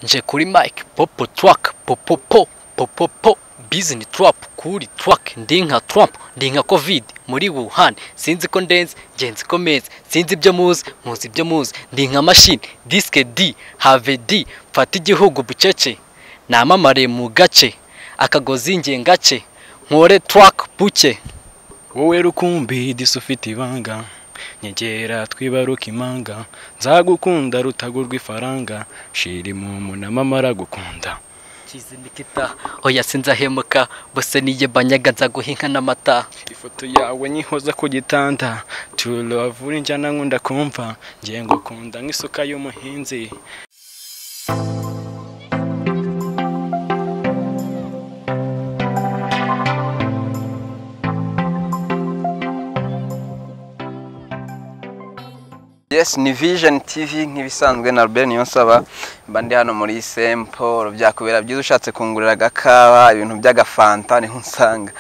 nje kuri mike popo twaka popopo popopo bizini turapu kuri twaka ndi nka turampu ndi nka kovide muri wuhani sinzi ko ndenze ngenzi ko meze sinzi ibyo muzi muzi ibyo muzi ndi nka mashini disike di have di mfata igihugu bucece namamare mu gace akagozi ngengace nkore twaka buke wowe rukumbi disi ufite ibanga nyegera twibaruka imanga nzagukunda rutagurwa ifaranga shira imumu na mama aragukunda kizinikita oya sinzahemuka bose niye banyaga nzaguha inka n'amata ifoto yawe nyihoza ku gitanda turo bavura injyana nkunda kumva ngengo kunda nk'isuka y'umuhinzi yes ni vision tv nk'ibisanzwe na robert niyonsaba mba ndi hano muri sempo byakubera byiza ushatse kungurira agakawa ibintu by'agafanta niho unsanga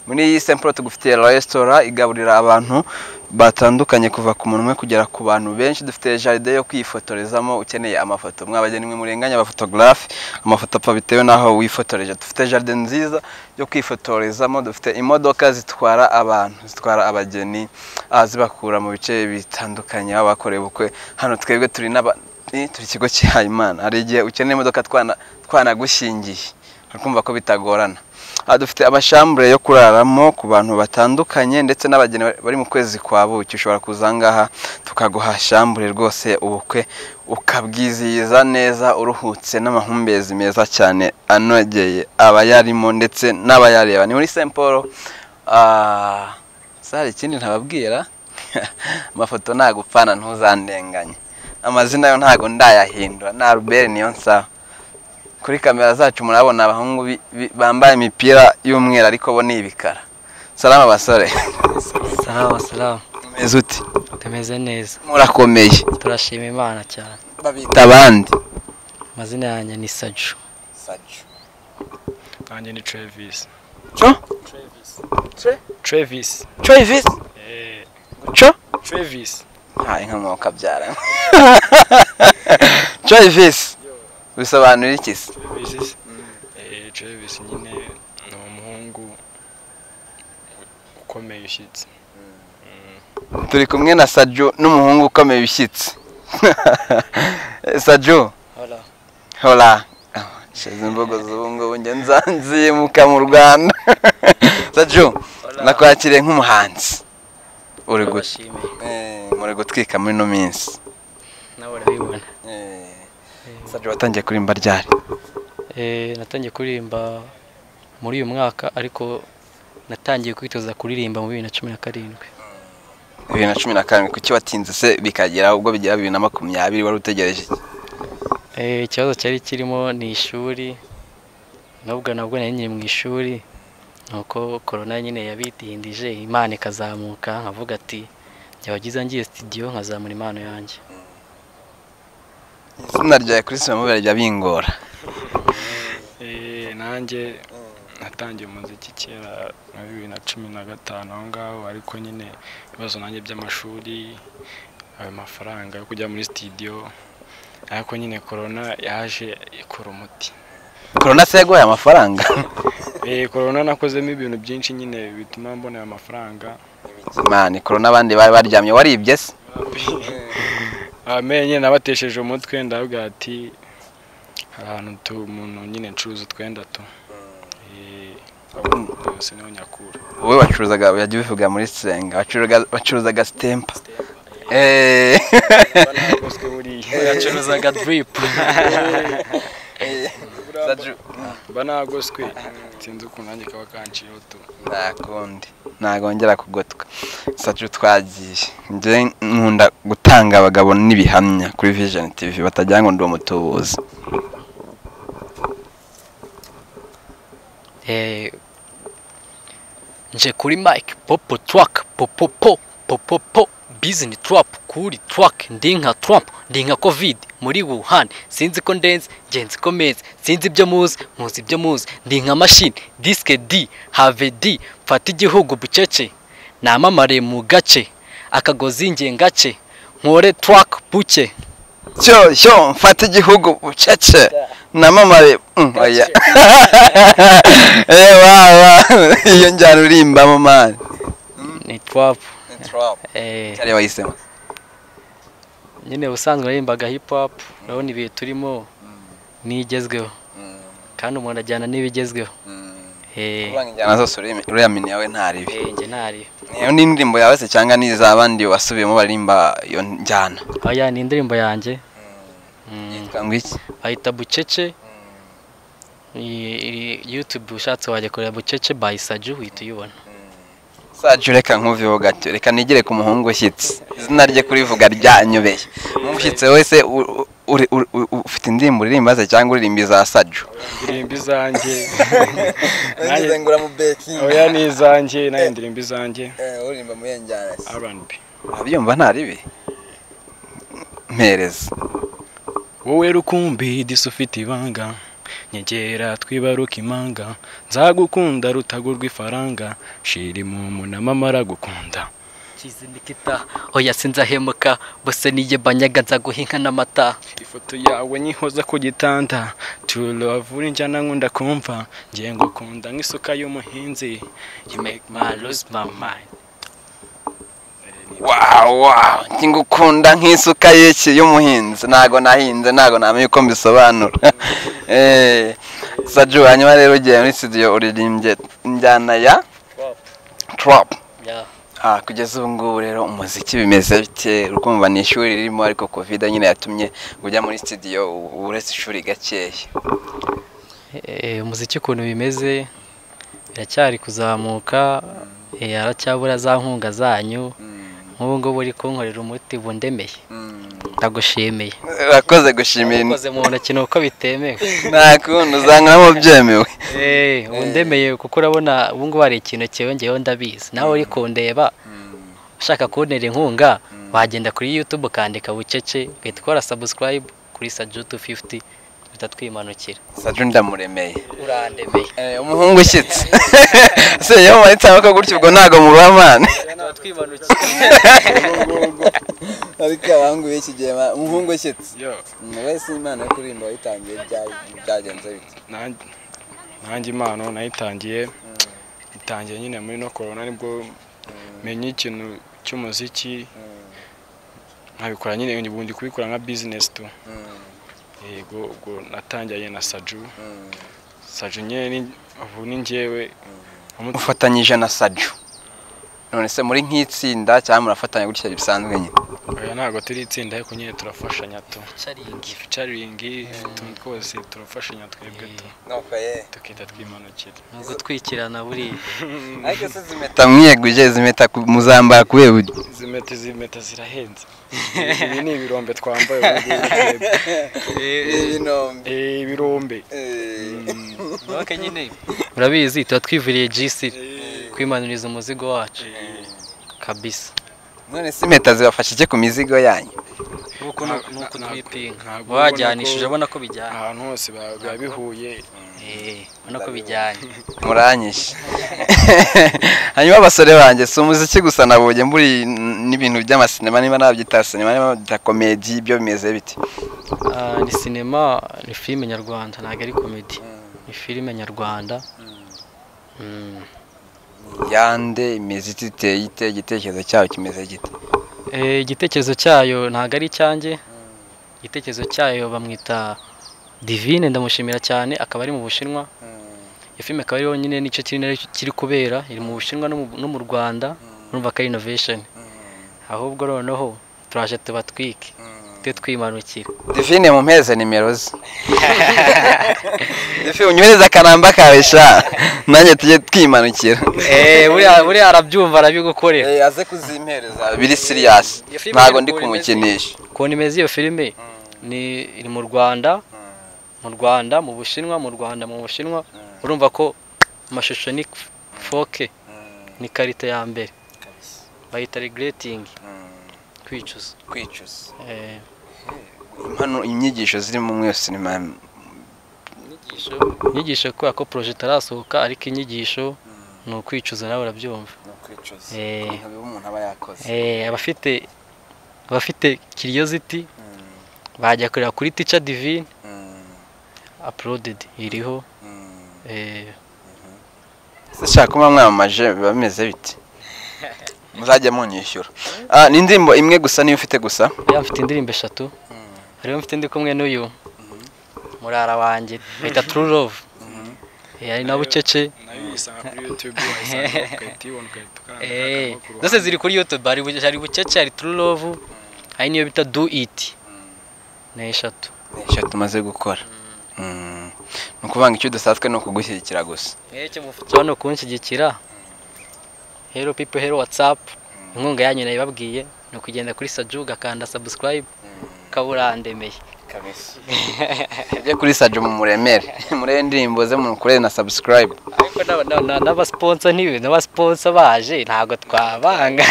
muri sempo tugufitiye resitora igaburira abantu batandukanye kuva ku muntu umwe kugera ku bantu benshi dufite jaride yo kwifotorezamo ukeneye amafoto mwabageni mwe murenganya abafotogarafi amafoto apfa bitewe n'aho wifotoreje dufite jaride nziza yo kwifotorezamo dufite imodoka zitwara abantu zitwara abageni ah, zibakura mu bice bitandukanye baba bakoreye ubukwe hano twebwe turi n'aba ni- turi ikigo cyihaye imana hari igihe ukeneye imodoka twana- twanagushyingiye urumva ko bitagorana aha dufite amashambure yo kuraramo ku bantu batandukanye ndetse n'abageni bari- bari mu kwezi kwa buki ushobora kuza ngaha tukaguha shambure rwose ubukwe ukabwizihiza neza uruhutse n'amahumbezi meza cyane anogeye abayarimo ndetse n'abayareba ni muri Saint Paul ah, sare ikindi ntababwira amafoto ntago upfana ntuzandenganye amazina yo ntago ndayahindura na Albert niyo nsaba kuri kamera zacu murabona abahungu bi- bi- bambaye imipira y'umweru ariko bo ni ibikara salama basore salamu salamu umeze uti tumeze neza murakomeye turashima imana cyane babita abandi amazina yanjye ni saju kanjye ni trevisi cyo trevisi Travis cyo trevisi nta inkomoko kabyara Travis bisobanura iki se trevisi trevisi nyine ni umuhungu ukomeye ushyitse turi kumwe na Sajo n'umuhungu ukomeye bishyitse Sajo Hola. Sheze imbogo z'ubu ngubu njye nzanzimuka mu Rwanda. Sajo, nakwakiriye nk'umuhanzi. Uri gute? gushimira Eh, muri gutwika muri no minsi. nawe urabibona Eh, Sajo watangiye kurimba ryari? Eh, natangiye kuririmba muri uyu mwaka ariko natangiye kwitoza kuririmba mu bibiri na cumi na karindwi 2017 kuki watinze se bikagera ubwo bigera 2020 wari utegereje iki? Eh, ikibazo cyari kirimo ni ishuri nubwo nabwo nari nyiri mu ishuri nuko korona nyine yabitindije imana ikazamuka nkavuga ati byaba byiza ngiye sitidiyo nkazamura impano yanjye Izina ryawe kuri Simba Mobile rya bingora. Eh, nanjye natangiye umuziki kera nka bibiri na cumi na gatanu aho ngaho ariko nyine ibibazo nanjye by'amashuri ayo mafaranga yo kujya muri sitidiyo ariko nyine korona yaje ikora umuti Corona se yaguhaye amafaranga. Eh, korona nakozemo ibintu byinshi nyine bituma mbona ayo mafaranga Imana, corona abandi bari baryamye waribye se? amenye nabatesheje umutwe ndavuga ati hari ahantu tu umuntu nyine ncuruza utwenda tu Eh, aho yose niho nyakura wowe wacuruzaga yajya ubivuga muri senga wacuruzaga wacuruzaga sitempa Eh, nagoswe buriya yacuruzaga diripu Saju, mba nagoswe sinzi ukuntu nanjye kaba kanciyeho tu nta kundi ntagongera kugotwa sacu twagiye njye nkunda gutanga abagabo n'ibihamya kuri vision tv batagira ngo ndi umutubuzi Eh, nje kuri mike popo twaka popopo popopo bizini turapu kuri twaka ndi nka turampu ndi nka kovide muri wuhani sinzi ko ndenze ngenzi ko meze sinzi ibyo muzi muzi ibyo muzi ndi nka mashini disike di have di mfata igihugu bucece namamare mu gace akagozi ngengace nkore twaka buke cyo cyo mfate igihugu bucece namamare Mm, oya Eh, wawa iyo njyana urimbamo mani ni trap eh cyari wahisemo nyine ubusanzwe naririmbaga hip hop urabona ibihe turimo n'igezweho kandi umuntu ajyana n'ibigezweho eh kuvanga injyana zose urimi- urayamenya yawe nta ribi eh, njye ntari niyo ni indirimbo yawe se cyangwa ni iz'abandi wasubiyemo barimba iyo njyana oya ni indirimbo yanjye Mm, yitwa ngo iki bayita bucece I- iri- youtube ushatse wajya kureba bucece by saju uhita uyibona sacu reka nkuveho gato reka nigere ku muhungu ushyitse izina rye kurivuga ryanyobeye umuhungu ushyitse wese u- u- uri- uri- u- ufite indirimbo uririmba se cyangwa uririmba iza sacu ndirimba izanjye nanjye oya ni izanjye nanjye ndirimba izanjye rnb abyumva nta ribi mpereza wowe rukumbi disi ufite ibanga nyegera twibaruke imanga nzagukunda rutagurwa ifaranga shira imumu na mama aragukunda kizinikita oya sinzahemuka bose niye banyaga nzaguhinka n'amata ifoto yawe nyihoza ku gitanda to love uri njyana nkunda kumva ngiye ngukunda nk'isuka y'umuhinzi you make my lose my mind wawu wawu ngukunda nk'isuka y'iki y'umuhinzi ntago nahinze ntago namenye uko mbisobanura Eh, saju hanyuma rero ugiye muri studio uririmbye injyana ya trap yeah. Ah, kugeza ubu ngubu rero umuziki bimeze bite urumva ni ishuri ririmo ariko covid nyine yatumye ujya muri studio ubu uretse ishuri gakeya Eh, umuziki ukuntu bimeze biracyari kuzamuka eh, haracyabura za nkunga zanyu nk'ubu ngubu uri kunkorera umuti bundemeye ndagushimiye urakoze gushimira ukoze mu ntoki ni uko bitemewe nta kundi uzankanamo byemewe Eh, ubu ndemeye kuko urabona ubu ngubu hari ikintu cyiyongeyeho ndabizi nawe uri kundeba ushaka kuntera inkunga wagenda kuri youtube ukandika bucece ugahita ukora subscribe kuri saju 250 uhita twimanukira saju ndamuremeye urandemeye Eh, umuhungu ushyitse se iyo mumanitse amaboko gutyo ubwo ntago muba mani ariko abahungu b'iki gihe umuhungu ushyitse yo wese imana yo kuririmba wayitangiye byagenze bite nanjye nanjye impano nayitangiye itangiye nyine muri no corona nibwo menye ikintu cy'umuziki nkabikora nyine ubu ndi kubikora nka business tu yego ubwo natangiranye na saju saju nyine ni- ubu ni njyewe umu- mufatanyije na saju none se muri nk'itsinda cyangwa murafatanya gutya bisanzwe nyine oya ntabwo turi itsinda ariko nyine turafashanya tu ficaringi utuntu twose turafashanya twebwe tu tukita twimanukira ni ugutwikirana buriya ariko se zimeta mwiyeguje zimeta ku- muzambara kubera uburyo izi meta izi meta zirahenze ibi ni ibirombe twambaye ubu ngubu twebwe. Eh, ibirombe urabizi tuba twivuriye gc kwimanuriza umuzigo wacu kabisa none se impeta zibafasha iki ku mizigo yanyu nuko Ntabwo- nuko ntabwo- twipinga ntabwo ubona wajyanishije ko- ubona ko bijyana ahantu hose ba- biba bihuye Eh, ubona ko bijyanye muranyishe hanyuma abasore banjye si umuziki gusa nabonye muri n'ibintu by'amasinema niba nabyita sinema niba nabyita komedi byo bimeze bite Ah, ni sinema ni filime nyarwanda ntabwo ari komedi ni filime nyarwanda Mm. yande imeze ite iteye ite igitekerezo cyayo kimeze gite Eh, igitekerezo cyayo ntabwo ari icyanjye igitekerezo cyayo bamwita divine ndamushimira cyane akaba ari mu bushinwa iyo filime akaba ariho nyine nicyo kirimo kiri kubera iri mu bushinwa no mu- no mu rwanda urumva ko ari innovation ahubwo noneho turaje tubatwike tujye twimanukira divine mu mpeze nimero ze divine unyohereze akanamba kawe sha nanjye tujye twimanukira Eh, buriya buriya arabyumva arabigukorera aze kuzimpereza biri siriyasi ntabwo ndi kumukinisha ukuntu imeze iyo filime ni iri mu rwanda mu rwanda mu bushinwa mu rwanda mu bushinwa urumva ko amashusho ni foke ni karite ya mbere bayita regretingi kwicuza kwicuza Eh, hano inyigisho zirimo muri iyo sinema inyigisho kubera ko poroje itarasohoka ariko inyigisho ni ukwicuza nawe urabyumva Eh. ntabwo umuntu aba yakoze Eh, abafite abafite kiriyoziti bajya kureba kuri tica divine apurudedi iriho eh, se shaka kuba mwamamaje biba bimeze biti muzajya munyishyura Ah, ni indirimbo imwe gusa niyo ufite gusa ya mfite indirimbo eshatu hariho mfite ndi kumwe n'uyu murara wanjye bita turu love Eh, hari na bucece nayo uyisanga kuri yutube wayisanga ugahita uyibona ugahita Eh, ukanda akaboko zose ziri kuri youtube hari Bu- hari bucece hari turu love hari niyo bita do it ni eshatu eshatu tumaze gukora Mm. ni ukuvanga icyo udasanzwe ni ukugushyigikira gusa mwebwe mufite hano kunshyigikira hero people hero whatsapp inkunga yanyu nayibabwiye ni ukugenda kuri saju ugakanda subscribe ukaba urandemeye kabisa ujye kuri saje mumuremere murebe indirimbo ze mukurere na subscribe ariko n'aba- n'aba- n'aba- n'abasponsa ntibi n'abasponsa baje ntabwo twabanga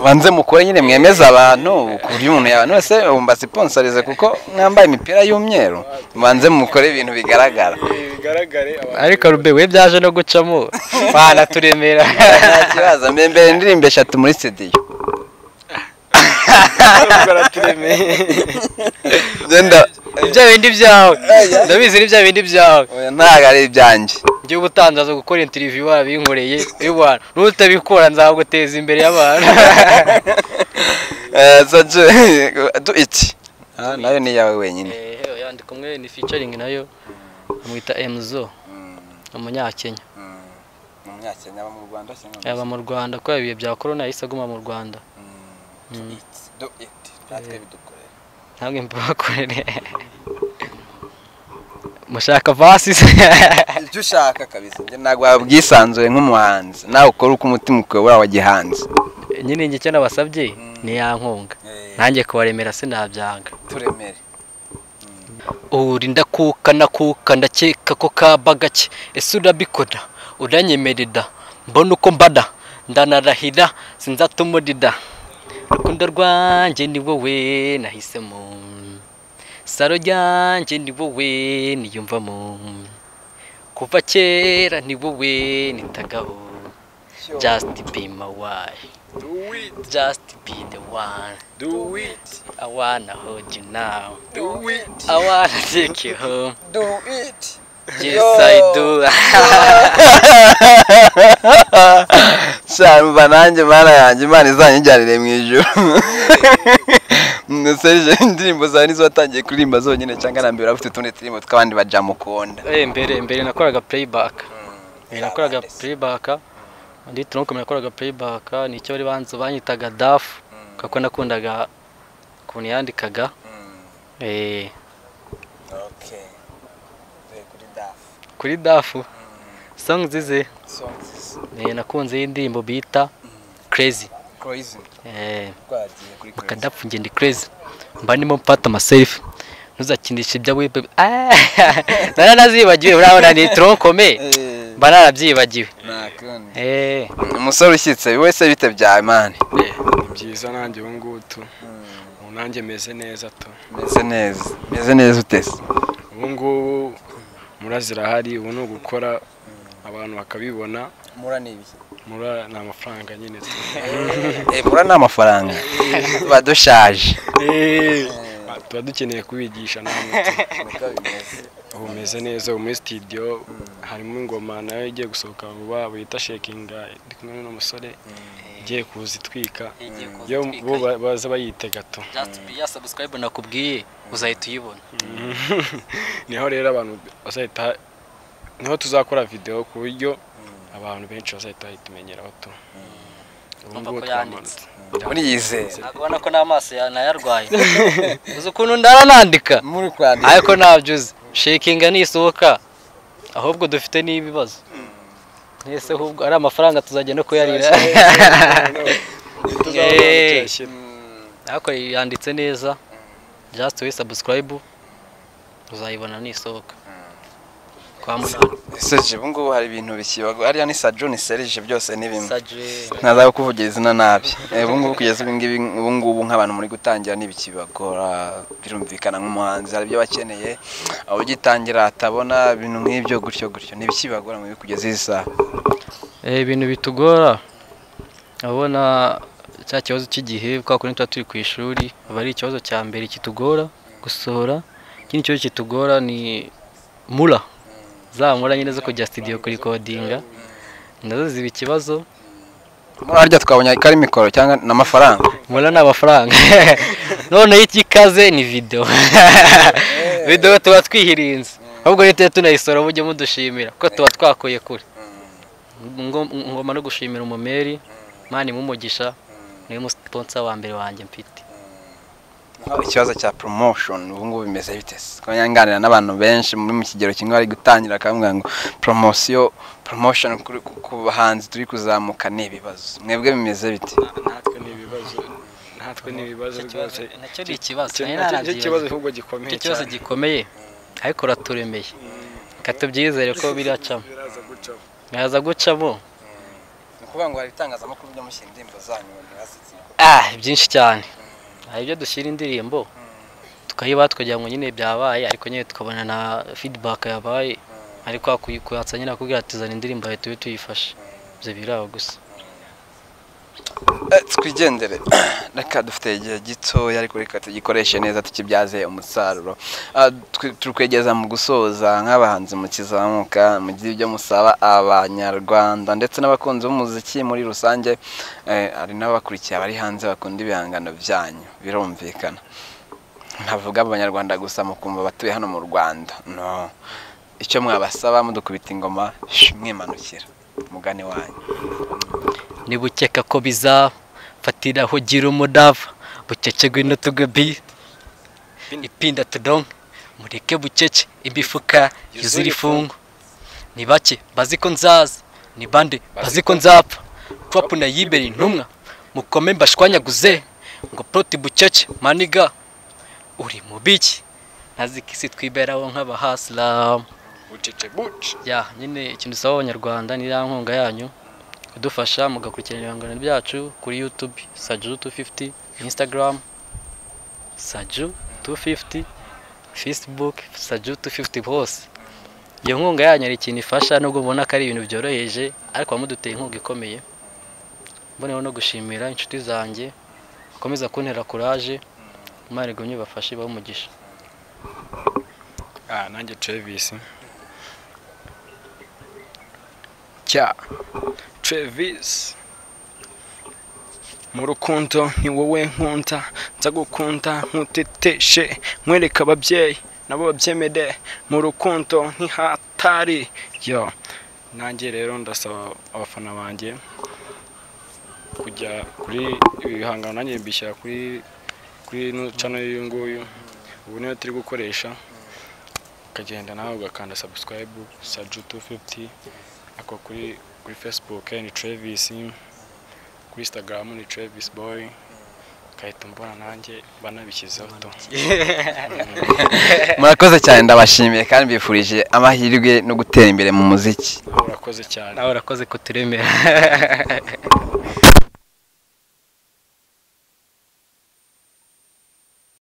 banze mukore nyine mwemeze abantu ku buryo umuntu yabona wese wumva siponsorize kuko mwambaye imipira y'umweru banze mukore ibintu bigaragara bigaragare ariko rube we byaje no gucamo banaturemera nta kibazo mbembere indirimbo eshatu muri studio abantu baraturemeye Genda- ibya bindi byawe ndabizi ni bya bindi byawe oya, ntabwo ari ibyanjye njye ubutangaza gukora interiviyu wabinkoreye bibana n'utabikora nzaguteza imbere y'abantu Eh, Sajo, do it. Ah, nayo ni iyawe wenyine Eh, yandi kumwe ni featuring nayo amwita Emzo umunyakenya umunyakenya aba mu rwanda cyangwa yaba mu Rwanda kubera ibihe bya corona yahise aguma mu Rwanda Mm. ntabwo mbakorere mushaka vasi se ibyo ushaka kabisa njye ntabwo wabwisanzuye nk'umuhanzi nawe ukora uko umutima ukuyobora wagihanze nyine njye icyo nabasabye ni ya nkunga nanjye kubaremera sinabyanga turemere uri ndakuka nakuka ndakeka ko kaba gake ese urabikora uranyemerera mbona uko mbada ndanarahira sinzatumurira rukundo rwanjye ni wowe nahisemo saro ryanjye ni wowe niyumvamo kuva kera ni wowe nitagaho just be my wife do it just be the one do it I wanna hold you now do it I wanna take you home do it Yes, I do. shamva nanjye mana yanjye imana izanyijyanire mu ijuru serije indirimbo zawe nizo watangiye kuririmba zonyine cyangwa na mbere uraba ufite utundi turirimbo tw'abandi bajamukunda Eh, mbere mbere nakoraga playback mbere nakoraga playback ndi tunakomeye nakoraga playback nicyo bari banze banyitaga daf kuko nakundaga ukuntu yandikaga eh kuri dafu songs ze eh, nakunze indirimbo bita crazy eh akadafu njye ndi crazy mba ndimo mfata amasefu ntuzakindishe ibyo wipe Ah! nari nazibagiwe urabona ni tronkome mba narabyibagiwe eh umusore ushyitse wese bite byawe mani ni byiza nanjye ubu ngubu tu ubu nanjye meze neza tu meze neza meze neza utese ubu ngubu murazirahari ubu ni ugukora abantu bakabibona mura ni ibiki mura ni amafaranga nyine tu mura ni amafaranga tuba dushaje tuba dukeneye kubigisha namwe tu ubu meze neza ubu muri studio harimo ingoma nayo igiye gusohoka vuba bita shakinga ndi kumwe n'umusore igiye kuza itwika yo bo ba- baza bayitega tu just be ya subscribe nakubwiye uzahita uyibona niho rero abantu bazahita niho tuzakora videwo ku buryo abantu benshi bazahita bahitumenyeraho tu Ubu Urumva ngubu ko turamanutse. muriyizeye ntabwo ubona ko n'amaso ya nayarwaye uzi ukuntu ndara nandika muri kwandika ariko ntabyo uzi shakinga nisohoka ahubwo dufite n'ibibazo ese ahubwo ari amafaranga tuzajya no kuyarira Eh. Tuzashyira. ariko yanditse neza just we subscribe uzayibona nisohoka kwa munani serije ubu ngubu hari ibintu bikibago hariya ni saju ni serije byose ni bimwe Sajwe. ntazabe kuvugira izina nabi Eh, ubu ngubu kugeza ubu ngibi- ubu ngubu nk'abantu muri gutangira n'ibikibagora birumvikana nk'umuhanzi hari ibyo bakeneye aho ugitangira atabona ibintu nk'ibyo gutyo gutyo ntibikibagora mu bikugeza iyi saha Eh, ibintu bitugora urabona cya kibazo cy'igihe kwa kundi tuba turi ku ishuri aba ari ikibazo cya mbere kitugora gusohora ikindi kibazo kitugora ni mura za mura nyine zo kujya sitidiyo kurikodinga nazo ziba ikibazo muri harya twabonye ko ari mikoro cyangwa n'amafaranga mura ni amafaranga noneho ikikaze ni video video tuba twihirinze ahubwo leta iyo tunayisora mujye mudushimira ko tuba twakuye kure Ngo- ngoma no gushimira umumeri mani mumugisha niwe musiponsa wa mbere wanjye mfite Haba ikibazo cya promotion ubu ngubu bimeze bite se kuba nyanganira n'abantu benshi muri mu kigero kimwe bari gutangira akavuga ngo promosiyo promotion kuri- ku- ku bahanzi turi kuzamuka ni ibibazo mwebwe bimeze bite natwe ni ibibazo natwe ni ibibazo rwose nacyo ni ikibazo Icyo- nari nacyo- icyo kibazo narabyibaza. ahubwo gikomeye icyo kibazo cyane. gikomeye ariko uraturemeye reka tubyizere ko biracamo Biraza gucamo. biraza gucamo ni ukuvuga ngo hari ibitangazamakuru byo mushyira indirimbo zanyu ah byinshi cyane hari ibyo dushyira indirimbo tukayibaha tukagira ngo nyine byabaye ariko nyine tukabona na feedback yabaye ariko kuyatsa nyine akubwira ati zana indirimbo yawe tube tuyifashe ibyo biraba gusa twigendere reka dufite igihe gitoya ariko reka tugikoreshe neza tukibyaze umusaruro Ah, twe- turi kwegeza mu gusoza nk'abahanzi mu kizamuka mu gihe ibyo musaba abanyarwanda ndetse n'abakunzi b'umuziki muri rusange eh, hari n'abakurikiye abari hanze bakunda ibihangano byanyu birumvikana ntavuga abanyarwanda gusa mukumva abatuye hano mu rwanda no icyo mwabasaba mudukubita ingoma shh, mwimanukira umugani wanyu niba ukeka ko bizaba fatiraho gira umudava bukeke ngwino tugubi ipinda tudonke mureke bukeke imifuka yuzura ifungu ni bake bazi ko nzaza ni bande bazi ko nzapfa twapu na yibera intumwa mukome mbashwanyaguze ngo proti bukeke maniga uri mu biki ntazi ko isi twiberaho nk'abahasilamu bucece buce ya nyine ikintu usaba abanyarwanda ni ya nkunga yanyu kudufasha mugakurikirana ibihangano byacu kuri youtube saju 250 instagram saju 250 facebook saju 250 hose iyo nkunga yanyu hari ikintu ifasha nubwo mubona ko ari ibintu byoroheje ariko muduteye inkunga ikomeye mboneyeho no gushimira inshuti zanjye bakomeza kuntera kuraje imana igumye bafashe ibahe umugisha ah nanjye Travis cya Travis mu rukundo ni wowe nkunda nzagukunda nkuteteshe nkwereka ababyeyi nabo babyemere mu rukundo ntihatari yo nanjye rero ndasaba abafana banjye kujya kuri ibihangano nanjye mbishyira kuri kuri ino channel y'uyu nguyu ubu niyo turi gukoresha ukagenda nawe ugakanda subscribe saju 250 ako kuri kuri facebook ni Travis kuri instagram ni Travis boy ukahita umbona nanjye banabishyizeho to murakoze cyane ndabashimiye kandi mbifurije amahirwe no gutera imbere mu muziki urakoze cyane nawe urakoze kuturemera